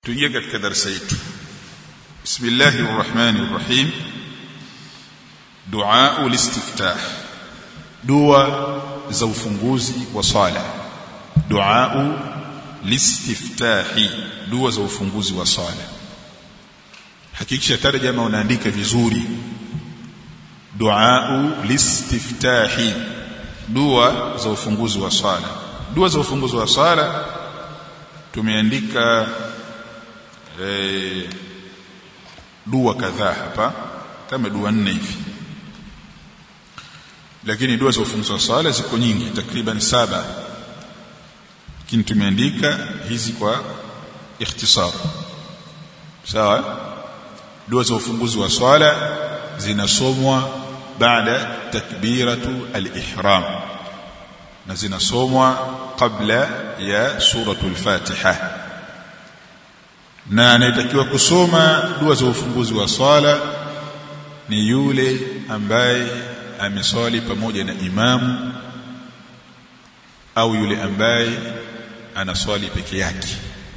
tuingie katika darasa yetu bismillahir rahmanir rahim dua ulistiftah dua za ufunguzi wa sala dua listiftahi dua za ufunguzi wa sala hakikisha tarjama unaandika vizuri dua listiftahi dua za ufunguzi wa sala dua za ufunguzi wa sala tumeandika eh, dua kadhaa hapa kama dua nne hivi lakini dua za ufunguzi wa sala ziko nyingi takriban saba lakini tumeandika hizi kwa ikhtisar sawa dua za ufunguzi wa swala zinasomwa baada takbiratu al-ihram na zinasomwa kabla ya suratul fatiha na anayetakiwa kusoma dua za ufunguzi wa swala ni yule ambaye ameswali pamoja na imamu au yule ambaye anaswali peke yake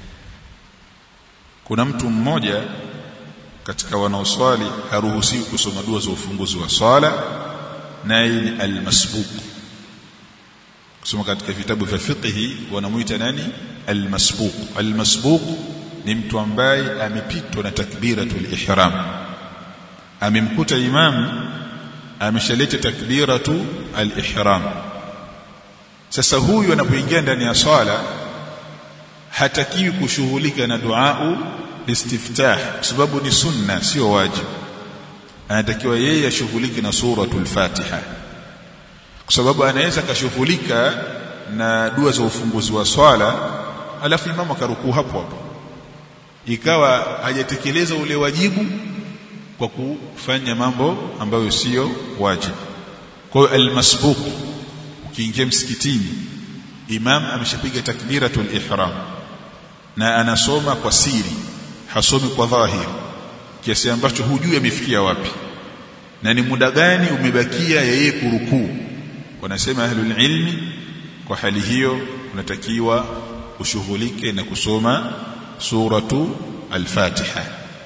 kuna mtu mmoja katika wanaoswali haruhusiwi kusoma dua za ufunguzi wa swala naye ni almasbuq kusoma katika vitabu vya fiqhi wanamuita nani almasbuq almasbuq ni mtu ambaye amepitwa na takbiratul ihram amemkuta imam ameshaleta takbiratu al-ihram sasa huyu anapoingia ndani ya swala hatakiwi kushughulika na duau listiftah kwa sababu ni sunna sio wajibu anatakiwa yeye ashughulike na suratul fatiha kwa sababu anaweza kashughulika na dua za ufunguzi wa swala alafu imamu akarukuu hapo hapo ikawa hajatekeleza ule wajibu kwa kufanya mambo ambayo sio wajibu kwa hiyo almasbuq ukiingia msikitini imam ameshapiga takbiratul ihram na anasoma kwa siri hasomi kwa dhahir kiasi ambacho hujui amefikia wapi na ni muda gani umebakia yeye kurukuu wanasema ahlul ilmi kwa hali hiyo unatakiwa ushughulike na kusoma suratu al-Fatiha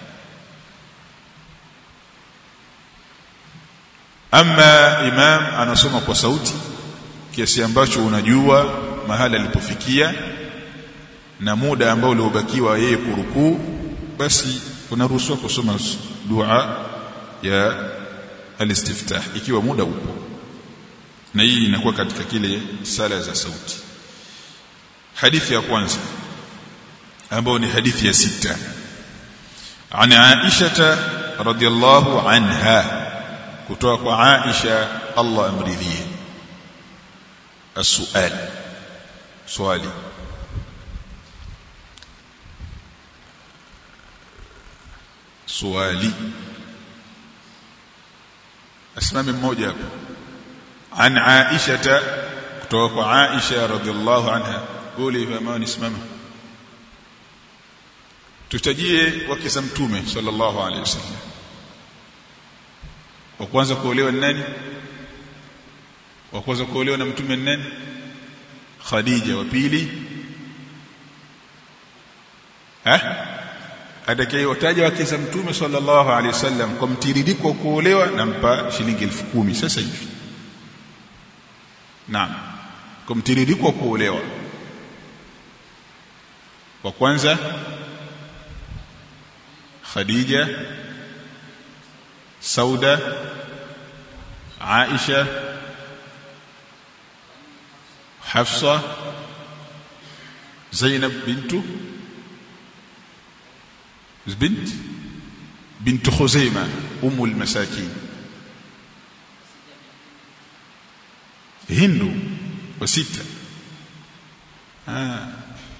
ama imam anasoma kwa sauti kiasi ambacho unajua mahala alipofikia na muda ambao uliobakiwa yeye kurukuu basi unaruhusiwa kusoma dua ya alistiftah ikiwa muda upo na hii inakuwa katika kile sala za sauti hadithi ya kwanza ambayo ni hadithi ya sita عن عائشة رضي الله عنها kutoka kwa Aisha Allah amridhie السؤال swali swali asimame mmoja hapo an Aisha kutoka kwa Aisha radhiallahu anha quli fama nisimama tutajie wake za mtume sallallahu alaihi wasallam wa kwanza kuolewa ni nani wa kwanza kuolewa na mtume ni nani Khadija wa pili eh atakayewataja wake za mtume sallallahu alaihi wasallam kwa mtiririko kuolewa nampa shilingi elfu kumi sasa hivi naam kwa mtiririko kuolewa wa kwanza Khadija Sauda Aisha Hafsa Zainab bintu بنت بنت خزيمة أم المساكين هند وستة آه.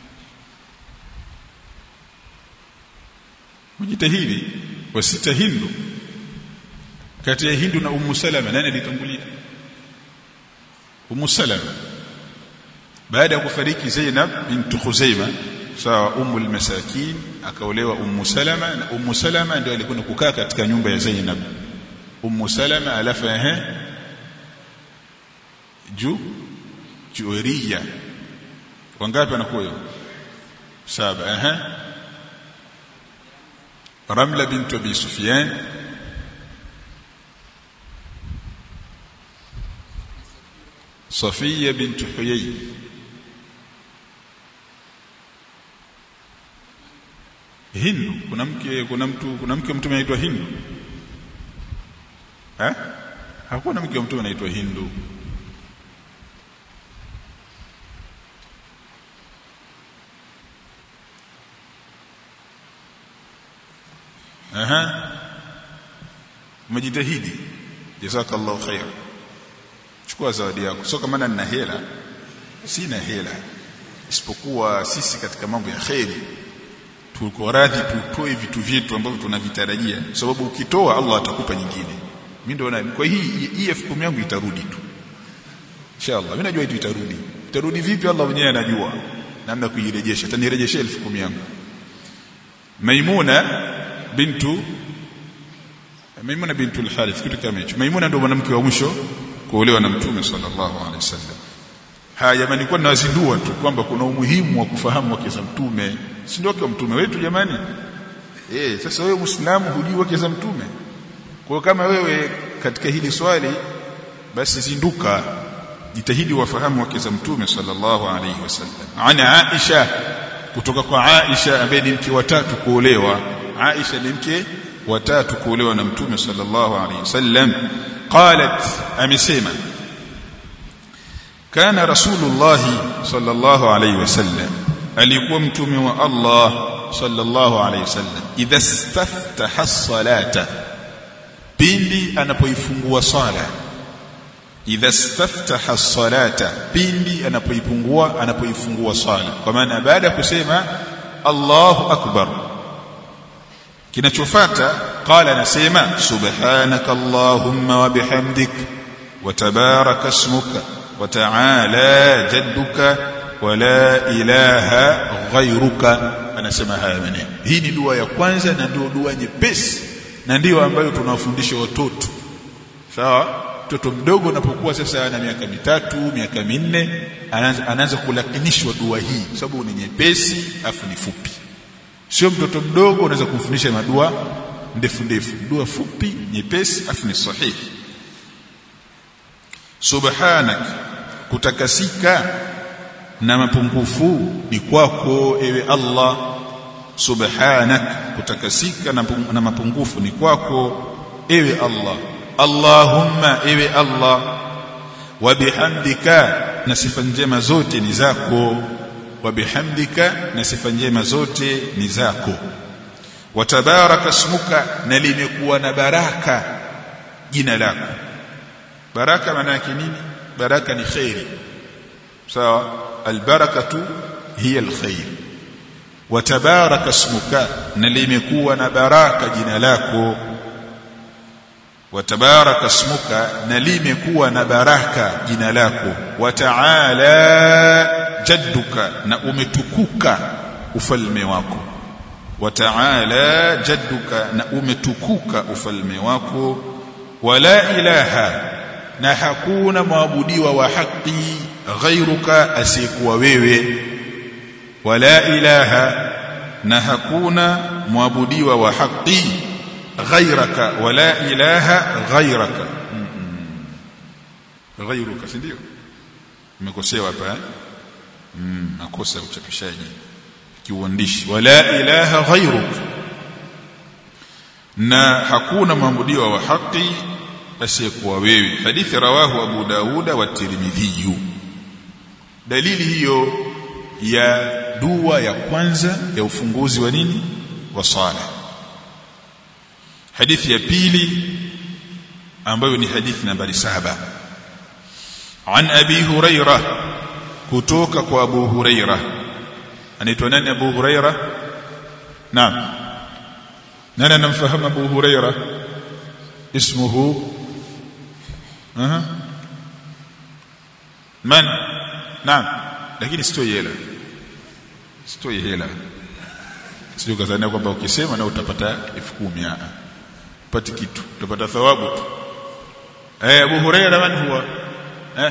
mjitahidi wa sita hindu kati ya hindu na ummu salama nani alitangulia ummu salama baada ya kufariki zainab bint khuzaima sawa ummu almasakin akaolewa ummu salama na ummu salama ndio alikuwa kukaa katika nyumba ya zainab ummu salama alafu ehe ju juweriya wangapi anakuwa hiyo saba ehe Ramla bint Abi Sufyan Safiya bint Huyay Hindu kuna mke kuna mtu kuna mke wa mtume anaitwa Hindu eh hakuna mke wa mtume anaitwa Hindu aha umejitahidi jazakallahu khair chukua zawadi yako sio kama nina hela sina hela isipokuwa sisi katika mambo ya kheri tuko radhi tutoe vitu vyetu ambavyo tunavitarajia sababu ukitoa Allah atakupa nyingine mimi ndio na kwa hii hii elfu kumi yangu itarudi tu inshallah mimi najua itu itarudi itarudi vipi Allah mwenyewe anajua namna kuirejesha atanirejesha elfu kumi yangu Maimuna bintu Maimuna bintu al-Harith kitu kama hicho Maimuna ndio mwanamke wa mwisho kuolewa na Mtume sallallahu alaihi wasallam haya jamani kwa nawazindua tu kwamba kuna umuhimu wa kufahamu wake za Mtume si ndio wake Mtume wetu jamani eh sasa wewe Muislamu hujui wake za Mtume kwa kama wewe katika hili swali basi zinduka jitahidi wafahamu wake za Mtume sallallahu alaihi wasallam ana Aisha kutoka kwa Aisha ambaye ni mke watatu kuolewa Aisha ni mke watatu kuolewa na Mtume sallallahu alaihi wasallam qalat amesema kana rasulullah sallallahu alaihi wasallam alikuwa mtume wa Allah sallallahu alaihi wasallam idha staftaha as-salata pindi anapoifungua sala idha staftaha as-salata pindi anapoifungua anapoifungua sala kwa maana baada ya kusema Allahu akbar kinachofuata qala anasema subhanaka allahumma wa bihamdik wa tabaraka ismuka wa ta'ala jadduka wa la ilaha ghayruka anasema haya maneno hii ni dua ya kwanza na ndio dua nyepesi na ndiyo ambayo tunawafundisha watoto sawa mtoto mdogo unapokuwa sasa ana miaka mitatu miaka minne anaanza, anaanza kulakinishwa dua hii sababu ni nyepesi afu ni fupi sio mtoto mdogo unaweza kumfundisha madua ndefu ndefu dua fupi nyepesi afu ni sahihi subhanak kutakasika na mapungufu ni kwako ewe Allah subhanak kutakasika na, na mapungufu ni kwako ewe Allah Allahumma ewe Allah wa bihamdika na sifa njema zote ni zako wa bihamdika na sifa njema zote ni zako wa tabaraka ismuka na limekuwa na baraka jina lako baraka maana yake nini baraka ni khairi sawa albarakatu hiya alkhair wa tabaraka ismuka na limekuwa na baraka jina lako wa tabaraka ismuka na limekuwa na baraka jina lako wa ta'ala jadduka na umetukuka ufalme wako wa ta'ala jadduka na umetukuka ufalme wako wala ilaha na hakuna maabudiwa wa haki ghairuka asiyekuwa wewe wala ilaha na hakuna mwabudiwa wa haki ghairaka wala ilaha ghairaka ghairuka si ndio umekosewa hapa mm, makosa ya uchapishaji kiuandishi wala ilaha ghairuk na hakuna maabudiwa wa haki asiyekuwa wewe hadithi rawahu abu dauda wa tirmidhi dalili hiyo ya dua ya kwanza ya ufunguzi wa nini wa sala hadithi ya pili ambayo ni hadithi nambari saba an abi huraira kutoka kwa abu huraira anaitwa nani abu huraira naam nani anamfahamu abu huraira ismuhu aha man naam lakini sitoi hela sitoi hela sio kazania kwamba ukisema na utapata elfu kumi upati kitu utapata thawabu tu eh Abu Huraira man huwa eh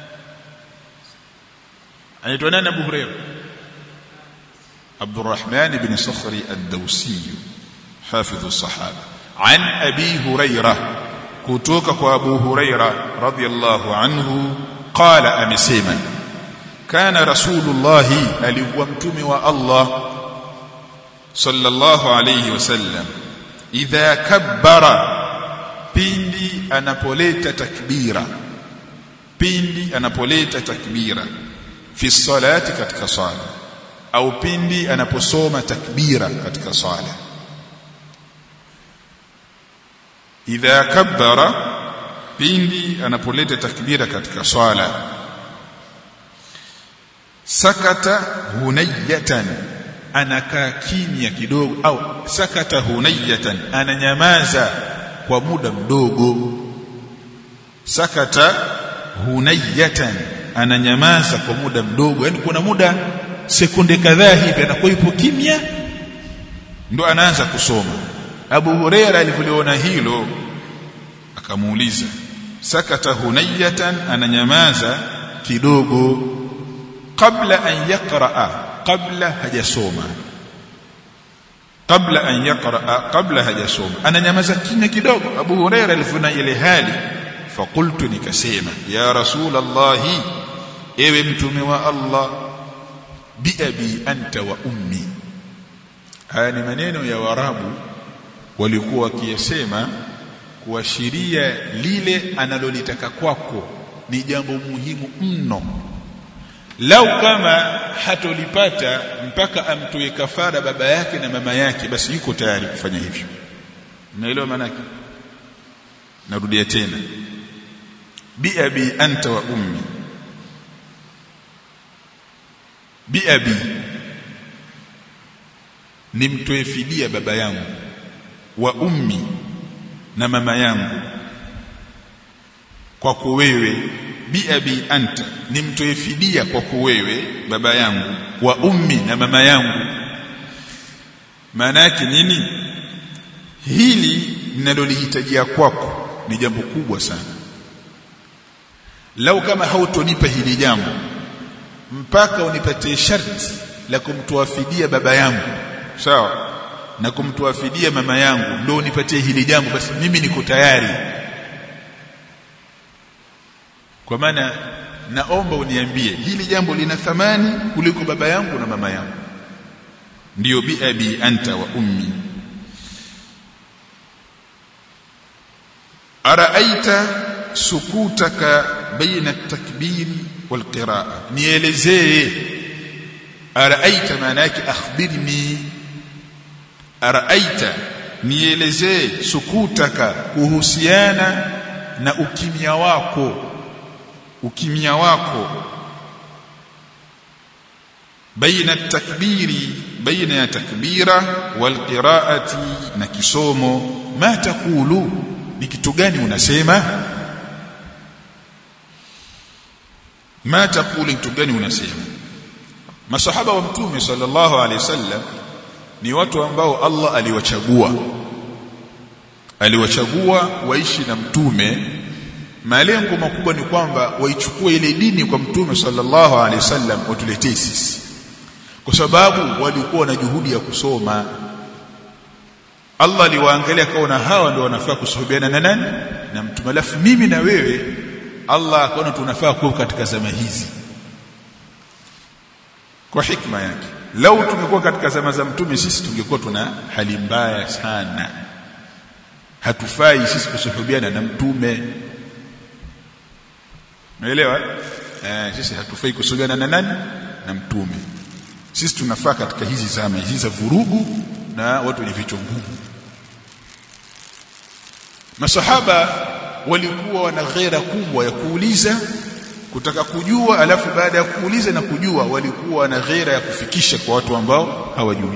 anaitwa nani Abu Huraira Abdurrahman ibn Sakhri ad-Dawsi hafidhu sahaba an abi huraira kutoka kwa abu huraira radhiyallahu anhu qala amesema kana rasulullah alikuwa mtume wa Allah sallallahu alayhi wasallam idha kabbara pindi anapoleta takbira pindi anapoleta takbira fi salati katika sala au pindi anaposoma takbira katika sala idha kabbara pindi anapoleta takbira katika swala sakata hunayatan anakaa kimya kidogo au sakata hunayatan ananyamaza kwa muda mdogo sakata hunayatan ananyamaza kwa muda mdogo yani kuna muda sekunde kadhaa hivi anakuwa yupo kimya ndo anaanza kusoma Abu Huraira alipoliona hilo akamuuliza sakata hunayatan ananyamaza kidogo kabla an yaqraa kabla hajasoma kabla an yaqraa kabla hajasoma ananyamaza kimya kidogo Abu Huraira alipoona ile hali fakultu nikasema ya rasul Allah ewe mtume wa Allah biabi anta wa ummi haya ni maneno ya warabu walikuwa wakiyasema kuashiria lile analolitaka kwako ni jambo muhimu mno lau kama hatolipata mpaka amtoe kafara baba yake na mama yake basi yuko tayari kufanya hivyo unaelewa maana yake narudia tena biabi anta wa ummi biabi nimtoe fidia baba yangu wa ummi na mama yangu kwako wewe biabi anta nimtoe fidia kwako wewe baba yangu wa ummi na mama yangu maana yake nini hili ninalolihitajia kwako ni jambo kubwa sana lau kama hautonipa hili jambo mpaka unipatie sharti la kumtoa fidia baba yangu sawa na kumtoa fidia mama yangu ndio unipatie hili jambo basi mimi niko tayari kwa maana naomba uniambie hili jambo lina thamani kuliko baba yangu na mama yangu ndiyo bi abi anta wa ummi araaita sukutaka baina at-takbiri wal qiraa nielezee araaita maana yake akhbirni araaita nielezee sukutaka kuhusiana na ukimya wako ukimya wako baina takbiri baina ya takbira wal qiraati na kisomo ma takulu ni kitu gani unasema ma takulu kitu gani unasema masahaba wa mtume sallallahu alaihi wasallam ni watu ambao Allah aliwachagua aliwachagua waishi na mtume malengo makubwa ni kwamba waichukue ile dini kwa mtume sallallahu alaihi wasallam watuletee sisi kwa sababu walikuwa na juhudi ya kusoma Allah aliwaangalia kaona hawa ndio wanafaa kusuhubiana na nani na mtume alafu mimi na wewe Allah akaona tunafaa kuwa katika zama hizi kwa hikma yake lau tungekuwa katika zama za mtume sisi tungekuwa tuna hali mbaya sana hatufai sisi kusuhubiana na mtume unaelewa eh sisi hatufai kusuhubiana na nani na mtume sisi tunafaa katika hizi zama hizi za vurugu na watu wenye vichwa ngumu masahaba walikuwa wana ghera kubwa ya kuuliza kutaka kujua alafu baada ya kuuliza na kujua walikuwa na ghera ya kufikisha kwa watu ambao hawajui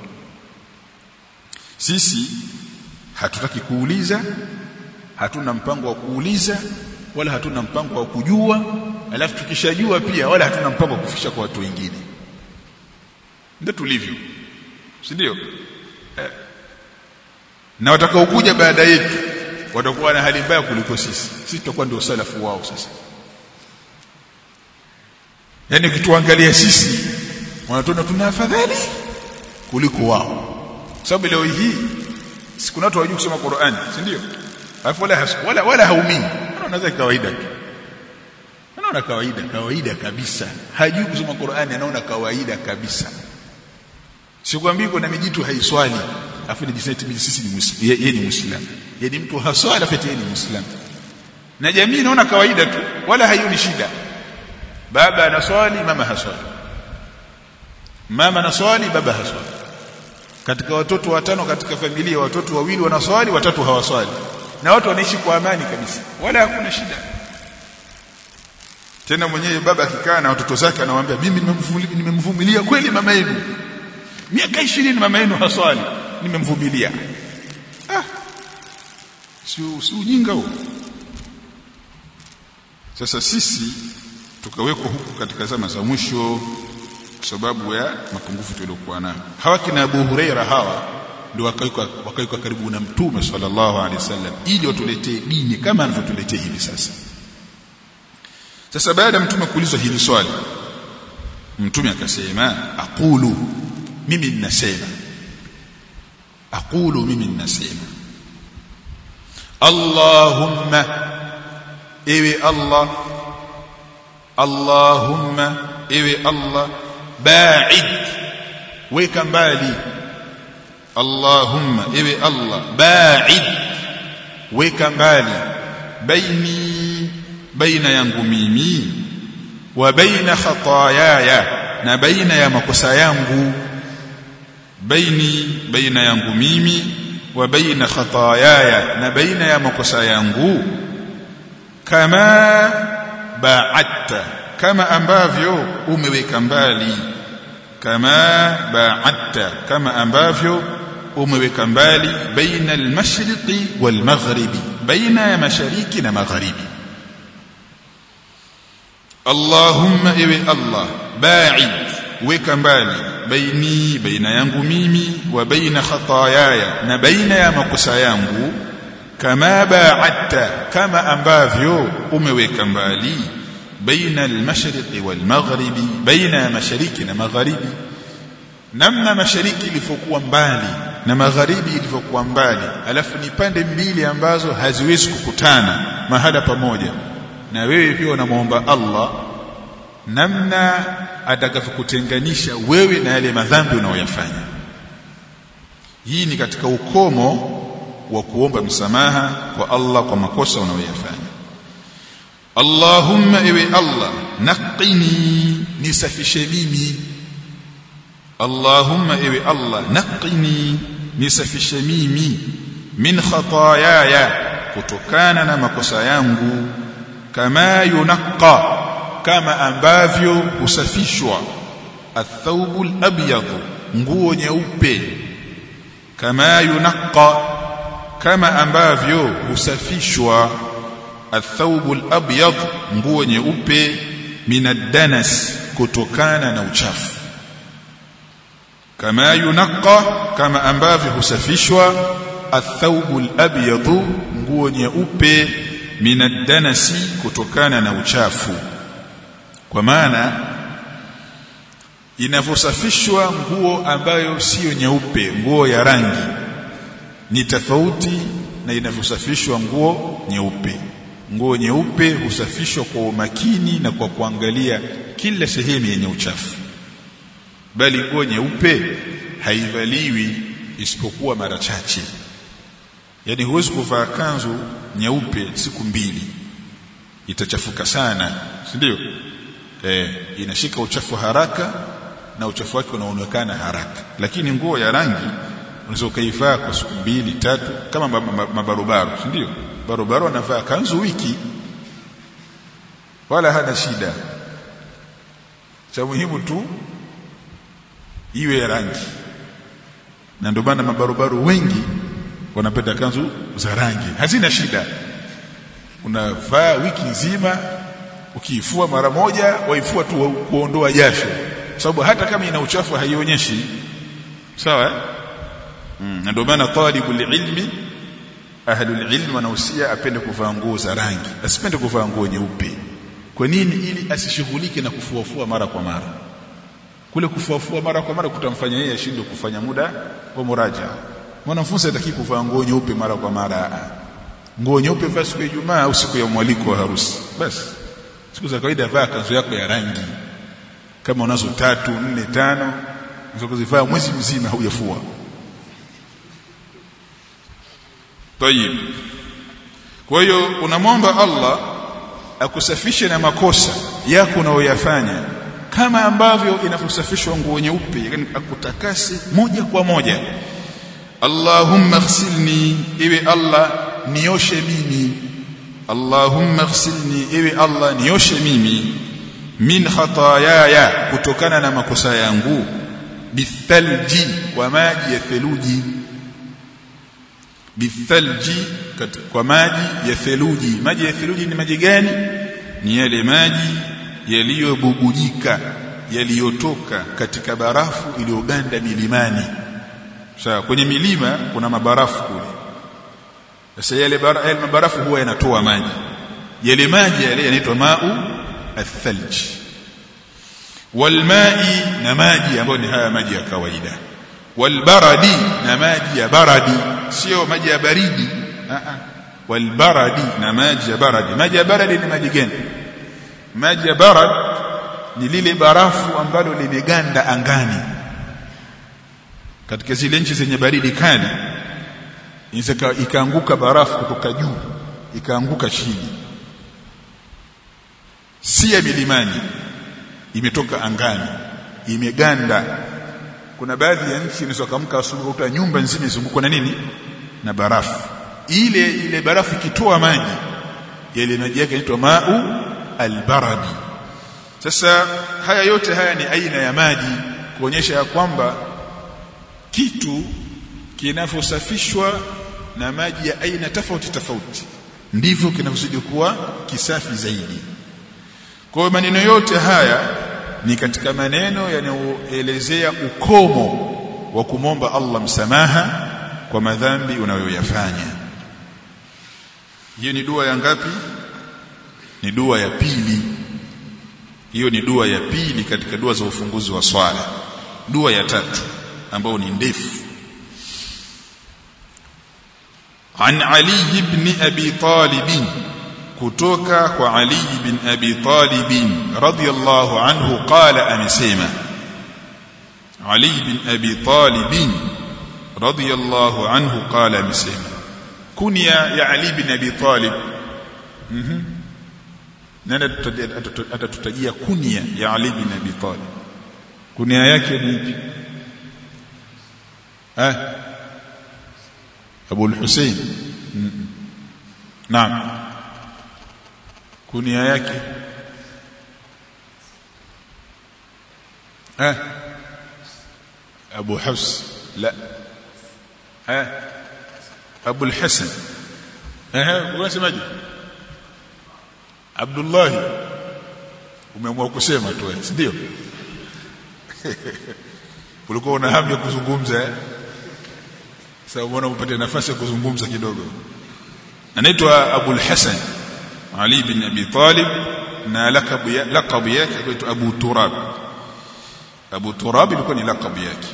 sisi hatutaki kuuliza hatuna mpango wa kuuliza wala hatuna mpango wa kujua alafu tukishajua pia wala hatuna mpango wa kufikisha kwa watu wengine ndio tulivyo si ndio eh. na watakaokuja baada yetu watakuwa na hali mbaya kuliko sisi sisi tutakuwa ndio salafu wao sasa yani ukituangalia sisi wanatuona tuna afadhali kuliko wao sababu leo hii si kuna watu hawajui kusoma Qur'ani si ndio alafu wala wala, wala haumini anaona kawaida tu anaona kawaida kawaida kabisa hajui kusoma Qur'ani anaona kawaida kabisa sikwambii kuna mijitu haiswali afu ni jiseti sisi ni muislamu yeye ni muislamu yeye ni mtu haswali afu yeye ni muislamu na jamii inaona kawaida tu wala haioni shida baba anaswali mama haswali mama anaswali baba haswali katika watoto watano katika familia watoto wawili wanaswali watatu hawaswali na watu wanaishi kwa amani kabisa wala hakuna shida tena mwenyewe baba akikaa na watoto zake anawaambia mimi nimemvumilia kweli mama yenu miaka 20 mama yenu haswali nimemvumilia ah si si ujinga huo sasa sisi tukawekwa huku katika zama za mwisho kwa sababu ya mapungufu tuliokuwa nayo hawa kina Abu Huraira hawa ndio wakawekwa wakawekwa karibu na mtume sallallahu alaihi wasallam ili watuletee dini kama anavyotuletea hivi sasa sasa baada ya mtume kuulizwa hili swali mtume akasema aqulu mimi ninasema aqulu mimi ninasema Allahumma ewe Allah Allahumma ewe Allah ba'id weka mbali Allahumma ewe Allah ba'id weka mbali baini baina yangu mimi wa baina khataayaya na baina ya makosa yangu baini baina yangu mimi wa baina khataayaya na baina ya makosa yangu kama ba'atta kama ambavyo umeweka mbali kama ba'atta kama ambavyo umeweka mbali baina al-mashriqi wal-maghribi baina ya mashariki na magharibi Allahumma ewe Allah ba'id weka mbali baini baina yangu mimi wa baina khataayaya na baina ya makosa yangu kama ba'adta kama ambavyo umeweka mbali baina al-mashriqi wal-maghribi baina ya mashariki na magharibi namna mashariki ilivyokuwa mbali na magharibi ilivyokuwa mbali alafu ni pande mbili ambazo haziwezi kukutana mahala pamoja na wewe pia unamwomba Allah namna atakavyokutenganisha wewe na yale madhambi unayoyafanya hii ni katika ukomo wa kuomba msamaha kwa Allah kwa makosa unayoyafanya Allahumma ewe Allah naqini nisafishe mimi Allahumma ewe Allah naqini nisafishe mimi min khataayaya kutokana na makosa yangu kama yunqa kama ambavyo husafishwa athawbul abyad nguo nyeupe kama yunqa kama ambavyo husafishwa athawbul abyad nguo nyeupe minadanas kutokana na uchafu kama yunqa kama ambavyo husafishwa athawbul abyad nguo nyeupe minadanasi kutokana na uchafu kwa maana inavyosafishwa nguo ambayo siyo nyeupe nguo ya rangi ni tofauti na inavyosafishwa nguo nyeupe nguo nyeupe husafishwa kwa umakini na kwa kuangalia kila sehemu yenye uchafu bali nguo nyeupe haivaliwi isipokuwa mara chache yani huwezi kuvaa kanzu nyeupe siku mbili itachafuka sana si ndio eh inashika uchafu haraka na uchafu wake unaonekana haraka lakini nguo ya rangi unaweza ukaivaa kwa siku mbili tatu kama mabarobaro si ndio barobaro anavaa kanzu wiki wala hana shida cha muhimu tu iwe ya rangi na ndio maana mabarobaro wengi wanapenda kanzu za rangi hazina shida unavaa wiki nzima ukiifua mara moja waifua tu kuondoa jasho sababu hata kama ina uchafu haionyeshi sawa mm, ndio maana talibul ilmi ahlul ilmi wanahusia apende kuvaa nguo za rangi asipende kuvaa nguo nyeupe kwa nini ili asishughulike na kufuafua mara kwa mara kule kufuafua mara kwa mara kutamfanya yeye ashindwe kufanya muda wa muraja mwanafunzi hataki kuvaa nguo nyeupe mara kwa mara nguo nyeupe vaa siku ya Ijumaa au siku ya mwaliko wa harusi basi siku za kawaida vaa kanzu yako ya rangi kama unazo tatu nne tano unaweza kuzivaa mwezi mzima hujafua tayib kwa hiyo unamwomba Allah akusafishe na makosa yako unayoyafanya kama ambavyo inavyosafishwa nguo nyeupe yani akutakase moja kwa moja Allahumma ighsilni iwe Allah nioshe mimi Allahumma ighsilni iwe Allah nioshe mimi min khataayaya kutokana na makosa yangu bithalji kwa maji ya theluji bithalji kwa maji ya theluji maji ya theluji ni maji gani ni yale maji yaliyobubujika yaliyotoka katika barafu iliyoganda milimani sawa kwenye milima kuna mabarafu kule sasa yale yale mabarafu huwa yanatoa maji yale maji yale yanaitwa mau athalj walmai na maji ambayo ni haya maji ya kawaida walbaradi na maji ya baradi sio maji ya baridi a a walbaradi na maji ya baradi maji ya baradi ni maji gani maji ya barad ni lile barafu ambalo limeganda angani katika zile nchi zenye baridi kali inaweza ikaanguka barafu kutoka juu ikaanguka chini si ya milimani imetoka angani imeganda kuna baadhi ya nchi inaweza kumka asubuhi kuta nyumba nzima izungukwa na nini na barafu ile ile barafu ikitoa maji yale maji yake yanaitwa mau albaradi sasa haya yote haya ni aina ya maji kuonyesha ya kwamba kitu kinavyosafishwa na maji ya aina tofauti tofauti ndivyo kinavyozidi kuwa kisafi zaidi kwa maneno yote haya ni katika maneno yanayoelezea ukomo wa kumomba Allah msamaha kwa madhambi unayoyafanya hiyo ni dua ya ngapi ni dua ya pili hiyo ni dua ya pili katika dua za ufunguzi wa swala dua ya tatu ambayo ni ndefu عن علي بن أبي طالب كتوكا وعلي بن أبي طالب رضي الله عنه قال أمسيما علي بن أبي طالب رضي الله عنه قال أمسيما كنيا يا علي بن أبي طالب nani atatutajia kunia ya Ali bin Abi Talib kunia yake ni ipi eh Abu al-Hussein naam kunia yake eh Abu Hafs la eh Abu al-Hasan eh unasemaje Abdullah umeamua kusema tu wewe si ndio ulikuwa una hamu ya kuzungumza eh sasa umeona upate nafasi ya kuzungumza kidogo anaitwa Abu al-Hasan Ali bin Abi Talib na lakabu ya lakabu yake anaitwa Abu Turab Abu Turab ilikuwa ni lakabu yake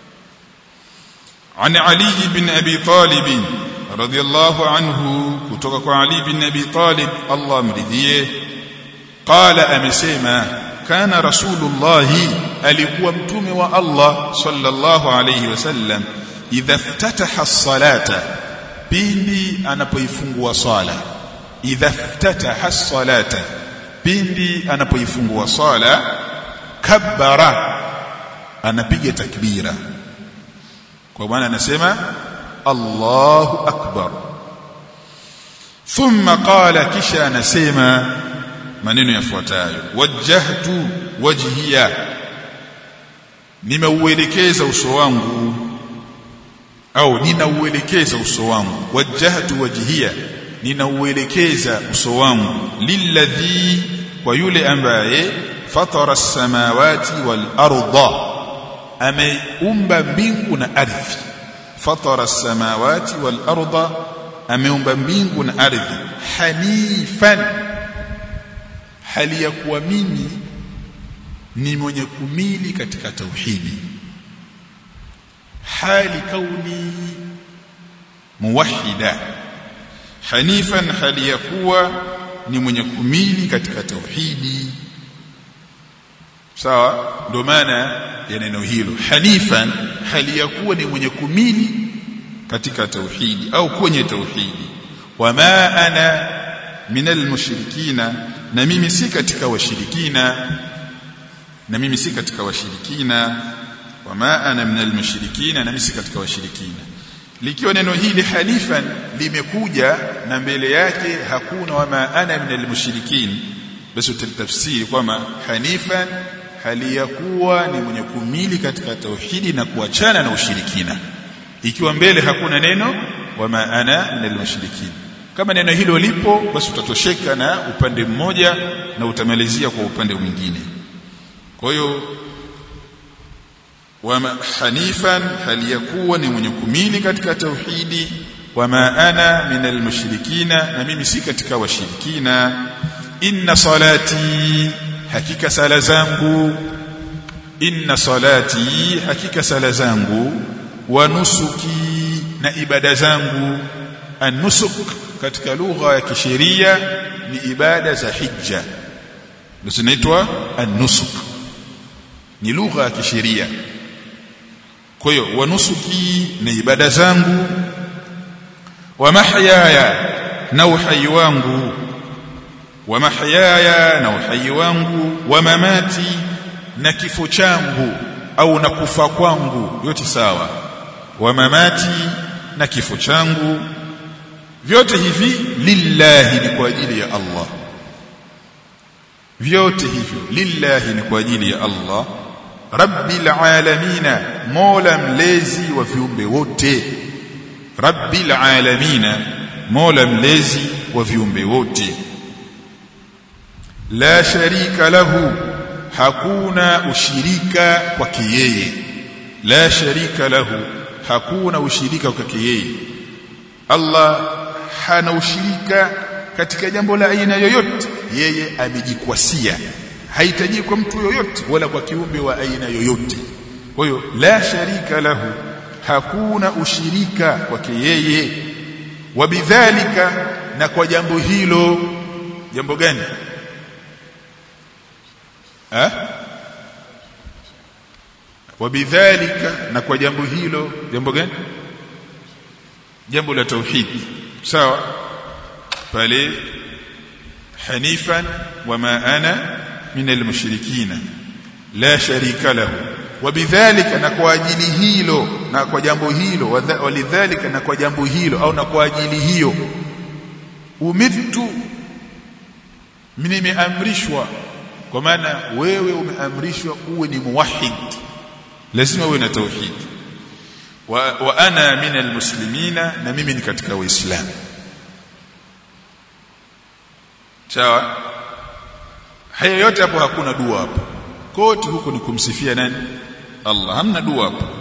عن علي بن أبي طالب رضي الله عنه كتوك علي بن أبي طالب الله مرضيه قال أمسيما كان رسول الله alikuwa mtume wa Allah sallallahu alayhi wasallam idha iftataha as-salata pindi anapoifungua swala idha iftataha as-salata pindi anapoifungua swala kabbara anapiga takbira kwa maana anasema Allahu akbar thumma qala kisha anasema maneno yafuatayo wajjahtu wajhiya nimeuelekeza uso wangu au ninauelekeza uso wangu wajjahtu wajhiya ninauelekeza uso wangu lilladhi kwa yule ambaye fatara as-samawati wal arda ameumba mbingu na ardhi fatara as-samawati wal arda ameumba mbingu na ardhi hanifan hali ya kuwa mimi ni mwenye kumili katika tauhidi hali kauni muwahida hanifan hali ya kuwa ni mwenye kumili katika tauhidi sawa ndio maana ya neno hilo hanifan hali ya kuwa ni mwenye kumili katika tauhidi au kwenye tauhidi wama ana minal mushrikina na mimi si katika washirikina na mimi si katika washirikina wama ana minal mushrikina na mimi si katika washirikina likiwa neno hili halifan limekuja na mbele yake hakuna wama ana minal mushrikin basi utatafsiri kwamba hanifan hali ya kuwa ni mwenye kumili katika tauhidi na kuachana na ushirikina ikiwa mbele hakuna neno wama ana minal mushrikin kama neno hilo lipo basi utatosheka na upande mmoja na utamalizia kwa upande mwingine kwa hiyo wama hanifan hali ya kuwa ni mwenye kumili katika tauhidi wama ana minal mushrikina na mimi si katika washirikina inna salati hakika sala zangu inna salati hakika sala zangu wa nusuki na ibada zangu an-nusuk katika lugha ya kisheria ni ibada za hija ndio zinaitwa an-nusuk ni lugha ya kisheria kwa hiyo wanusuki na ibada zangu wa mahyaya na uhai wangu wa mahyaya na uhai wangu wa mamati na kifo changu au na kufa kwangu yote sawa wa mamati na kifo changu vyote hivi lillahi ni kwa ajili ya Allah vyote hivyo lillahi ni kwa ajili ya Allah rabbil alamina mola mlezi wa viumbe wote rabbil alamina mola mlezi wa viumbe wote la sharika lahu hakuna ushirika kwake yeye la sharika lahu hakuna ushirika kwake yeye Allah hana ushirika katika jambo la aina yoyote yeye amejikwasia hahitaji kwa mtu yoyote wala kwa kiumbe wa aina yoyote kwa hiyo la sharika lahu hakuna ushirika kwake yeye wabidhalika na kwa jambo hilo jambo gani ha wabidhalika na kwa jambo hilo jambo gani jambo la tauhid sawa pale hanifan wama ana min almushrikina la sharika lahu wabidhalika na kwa ajili hilo na kwa jambo hilo walidhalika na kwa jambo hilo au na kwa ajili hiyo umirtu nimeamrishwa kwa maana wewe umeamrishwa uwe ni muwahhid lazima uwe na tauhid wa, wa ana min almuslimina na mimi ni katika waislamu sawa haya yote hapo hakuna dua hapo kote huko ni kumsifia nani Allah hamna dua hapo